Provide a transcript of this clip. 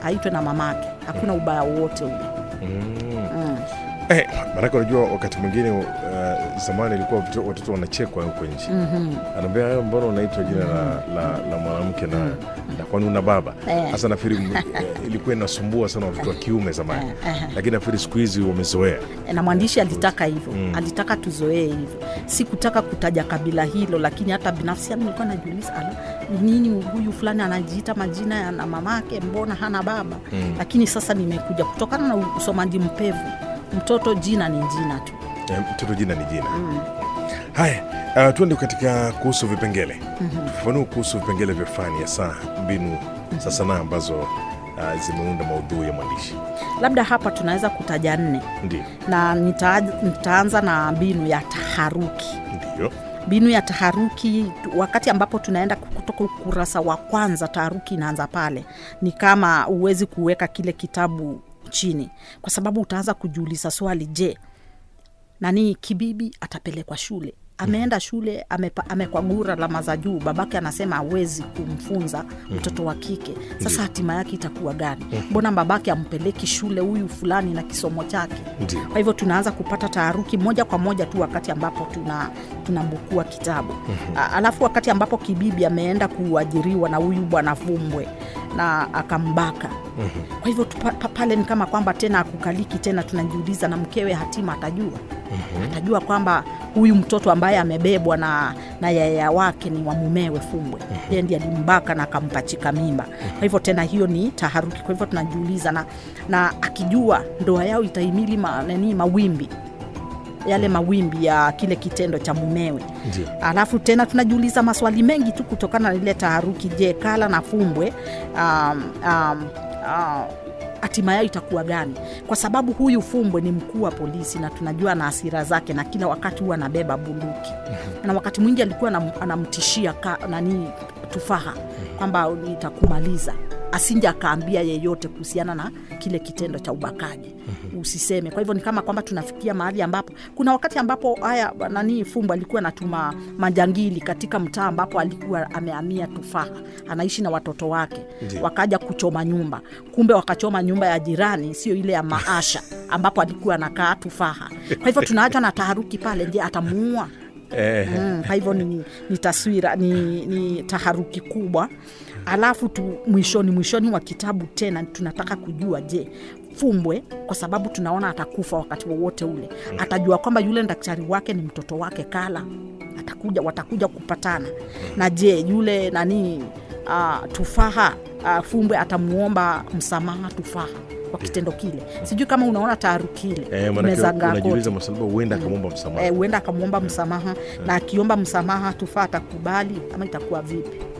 haitwe na mamake hakuna ubaya wowote ule mm. mm. Eh, maanake unajua wakati mwingine uh, zamani ilikuwa watoto- watoto wanachekwa huko nje mm-hmm. anaambia "Eh, mbona unaitwa jina la, la, la mwanamke na, na kwani una baba Eh. hasa nafikiri m- eh, ilikuwa inasumbua sana watoto wa kiume zamani Eh, eh. lakini nafikiri siku hizi wamezoea na mwandishi alitaka hivyo Mm. alitaka tuzoee hivyo si kutaka kutaja kabila hilo lakini hata binafsi yangu nilikuwa najiuliza ala ni nini huyu fulani anajiita majina ya na mamake mbona hana baba Mm. lakini sasa nimekuja kutokana na usomaji mpevu mtoto jina ni jina tu Eh, mtoto jina ni jina mm. haya uh, tuende katika kuhusu vipengele tufafanue kuhusu vipengele vya fani ya saa mbinu za sanaa ambazo uh, zimeunda maudhui ya mwandishi labda hapa tunaweza kutaja nne ndio na nita, nitaanza na mbinu ya taharuki ndio mbinu ya taharuki wakati ambapo tunaenda kutoka ukurasa wa kwanza taharuki inaanza pale ni kama huwezi kuweka kile kitabu chini kwa sababu utaanza kujiuliza swali je nani kibibi atapelekwa shule ameenda shule amepa- amekwagura alama za juu babake anasema awezi kumfunza mtoto wa kike sasa hatima yake itakuwa gani mbona babake ampeleki shule huyu fulani na kisomo chake ndio kwa hivyo tunaanza kupata taharuki moja kwa moja tu wakati ambapo tuna tunambukua kitabu A- alafu wakati ambapo kibibi ameenda kuajiriwa na huyu bwana fumbwe na akambaka kwa hivyo tupa- pa- pale ni kama kwamba tena akukaliki tena tunajiuliza na mkewe hatima atajua atajua kwamba huyu mtoto ambaye amebebwa na, na yaya wake ni wa mumewe fumbwe yeye ndiye alimbaka na akampachika mimba kwa hivyo tena hiyo ni taharuki kwa hivyo tunajiuliza na, na akijua ndoa yao itahimili ma, nani mawimbi yale mawimbi ya kile kitendo cha mumewe ndio alafu tena tunajiuliza maswali mengi tu kutokana na ile taharuki je kala na fumbwe um, um, uh, hatima yao itakuwa gani kwa sababu huyu fumbwe ni mkuu wa polisi na tunajua na hasira zake na kila wakati huwa anabeba bunduki na wakati mwingi alikuwa anam- anamtishia ka, nani tufaha kwamba nitakumaliza asinje akaambia yeyote kuhusiana na kile kitendo cha ubakaji usiseme kwa hivyo ni kama kwamba tunafikia mahali ambapo kuna wakati ambapo haya nani fumbo alikuwa anatuma majangili katika mtaa ambapo alikuwa amehamia tufaha anaishi na watoto wake Ndiyo. wakaja kuchoma nyumba kumbe wakachoma nyumba ya jirani sio ile ya maasha ambapo alikuwa anakaa tufaha kwa hivyo tunaacha na taharuki pale je atamuua eh, mm, kwa hivyo ni, ni taswira ni, ni taharuki kubwa alafu tu mwishoni mwishoni wa kitabu tena tunataka kujua je fumbwe kwa sababu tunaona atakufa wakati wowote ule atajua kwamba yule daktari wake ni mtoto wake kala atakuja watakuja kupatana na je yule nani uh, tufaha uh, fumbwe atamuomba msamaha tufaha kwa kitendo kile sijui kama unaona taharuki ile eh, manake imezagaa kote unajiuliza masalaba huenda akamwomba msamaha Eh, huenda akamwomba msamaha na akiomba msamaha tufaa atakubali ama itakuwa vipi